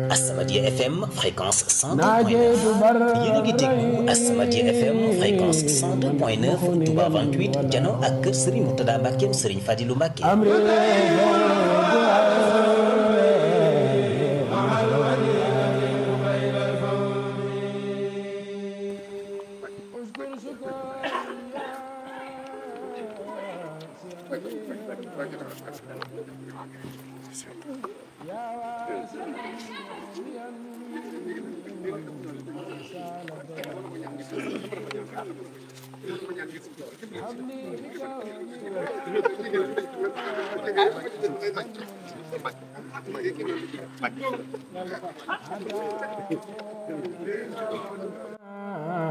Asamadia FM fréquence 102.9 yéen a ngi déglu Asamadia FM fréquence 102.9 Touba 28 jano ak kër Serigne Moutada Mbacke Serigne Fadilou Mbacke